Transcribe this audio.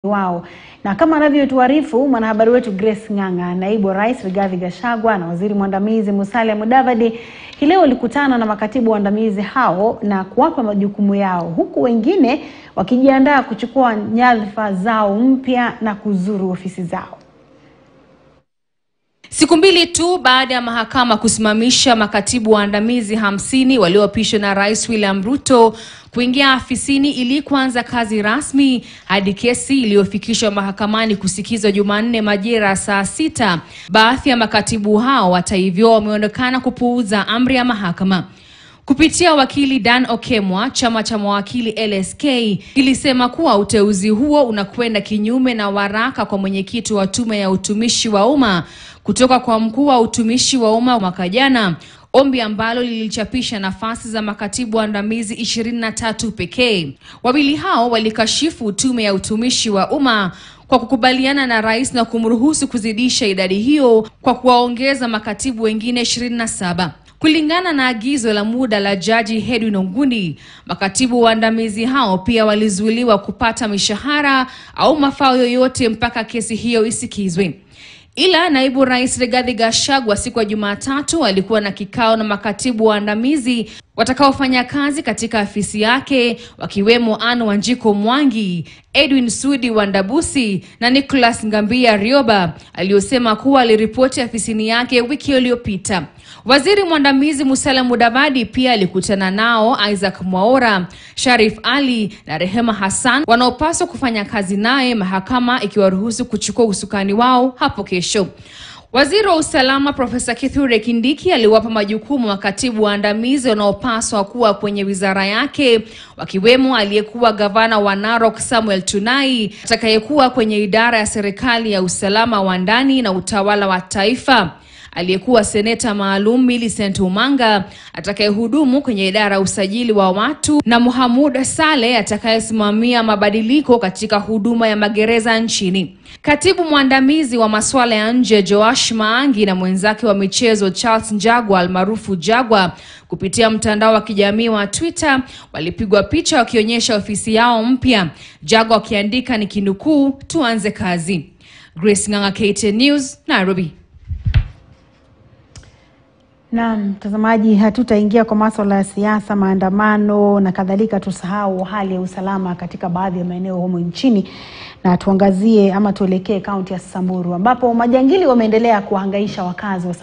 wao na kama anavyotuarifu mwanahabari wetu Grace Ng'ang'a, naibu wa rais Rigathi Gachagua na waziri mwandamizi Musalia Mudavadi hii leo walikutana na makatibu waandamizi hao na kuwapa majukumu yao, huku wengine wakijiandaa kuchukua nyadhifa zao mpya na kuzuru ofisi zao. Siku mbili tu baada ya mahakama kusimamisha makatibu waandamizi hamsini walioapishwa na Rais William Ruto kuingia afisini ili kuanza kazi rasmi hadi kesi iliyofikishwa mahakamani kusikizwa Jumanne majira saa sita, baadhi ya makatibu hao hata hivyo wameonekana kupuuza amri ya mahakama. Kupitia wakili Dan Okemwa, chama cha mawakili LSK kilisema kuwa uteuzi huo unakwenda kinyume na waraka kwa mwenyekiti wa tume ya utumishi wa umma kutoka kwa mkuu wa utumishi wa umma mwaka jana, ombi ambalo lilichapisha nafasi za makatibu waandamizi 23 pekee. Wawili hao walikashifu tume ya utumishi wa umma kwa kukubaliana na rais na kumruhusu kuzidisha idadi hiyo kwa kuwaongeza makatibu wengine 27. Kulingana na agizo la muda la Jaji Edwin Ogundi, makatibu waandamizi hao pia walizuiliwa kupata mishahara au mafao yoyote mpaka kesi hiyo isikizwe. Ila naibu rais Rigathi Gachagua siku ya Jumatatu alikuwa na kikao na makatibu waandamizi watakaofanya kazi katika afisi yake wakiwemo Anne Wanjiko Mwangi, Edwin Sudi Wandabusi na Nicholas Ngambia Rioba aliyosema kuwa aliripoti afisini yake wiki iliyopita. Waziri mwandamizi Musalia Mudavadi pia alikutana nao Isaac Mwaora, Sharif Ali na Rehema Hassan wanaopaswa kufanya kazi naye, mahakama ikiwaruhusu kuchukua usukani wao hapo kesho. Waziri wa usalama Profesa Kithure Kindiki aliwapa majukumu makatibu waandamizi wanaopaswa kuwa kwenye wizara yake, wakiwemo aliyekuwa gavana wa Narok Samuel Tunai atakayekuwa kwenye idara ya serikali ya usalama wa ndani na utawala wa taifa aliyekuwa seneta maalum Millicent Omanga atakayehudumu kwenye idara ya usajili wa watu na Mohamud Saleh atakayesimamia mabadiliko katika huduma ya magereza nchini. Katibu mwandamizi wa masuala ya nje Joash Maangi na mwenzake wa michezo Charles Njagwa almaarufu Jagwa kupitia mtandao wa kijamii wa Twitter walipigwa picha wakionyesha ofisi yao mpya, Jagwa akiandika ni kinukuu, tuanze kazi. Grace Ng'ang'a, KTN News, Nairobi. Na mtazamaji, hatutaingia kwa masuala ya siasa, maandamano na kadhalika. Tusahau hali ya usalama katika baadhi ya maeneo humu nchini, na tuangazie ama tuelekee kaunti ya Samburu ambapo majangili wameendelea kuhangaisha wakazi wa